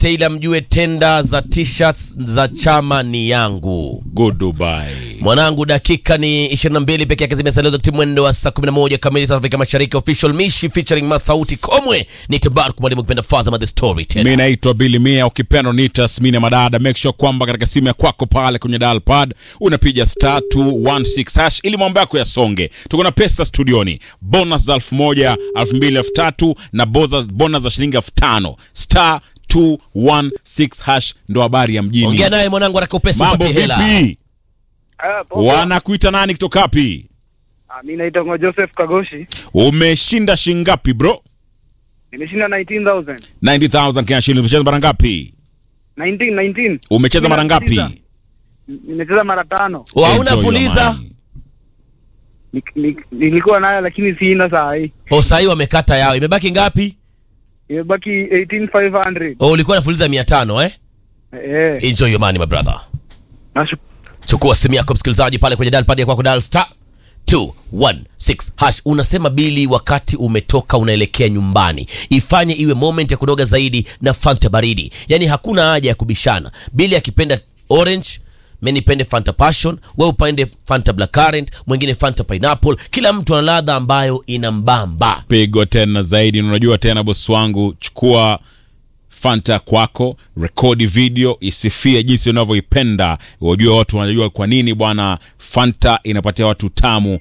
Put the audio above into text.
Taylor mjue tenda za t-shirts za chama ni yangu. Goodbye. Mwanangu, dakika ni 22 peke yake zimesalia timu mwendo wa saa 11 kamili za Afrika Mashariki. Official Mishi featuring Masauti Komwe ni Tabarak mwalimu kipenda Fazama the story tena. Mi naitwa Billy Mia, ukipenda niita Smina Madada. Make sure kwamba katika simu ya kwako pale kwenye dial pad unapiga star 216 hash ili mambo yako yasonge. Tuko na pesa studioni, bonus za elfu moja, elfu mbili, elfu tatu na bonus bonus za shilingi elfu tano star 216 hash ndo habari ya mjini. Ongea naye mwanangu, haraka upesi Mambo upate hela. vipi? Ah, poa. Wanakuita nani kutoka wapi? Ah, mi naitwa Ngo Joseph Kagoshi. Umeshinda shingapi bro? Nimeshinda 19,000. 90000 Kenya shillings. Umecheza mara ngapi? 19, 19. Umecheza mara ngapi? Nimecheza. Nimecheza mara tano. Wa, Hauna Enjoy your fuliza? money. Ni- ni- Nilikuwa nayo lakini sina saa hii. O, sahii wamekata yao. Imebaki ngapi? Imebaki 18,500. O, ulikuwa nafuliza 500 eh? Eh, Enjoy your money my brother. nashu- chukua simu yako msikilizaji pale kwenye dial pad ya kwako dial star 216 hash unasema bili wakati umetoka unaelekea nyumbani ifanye iwe moment ya kunoga zaidi na fanta baridi yaani hakuna haja ya kubishana bili akipenda orange mi nipende fanta passion we upende fanta black current mwingine fanta pineapple kila mtu ana ladha ambayo inambamba pigo tena zaidi. Na Unajua tena bosi wangu, chukua Fanta kwako, rekodi video, isifie jinsi unavyoipenda. Wajua watu wanajua kwa nini bwana Fanta inapatia watu tamu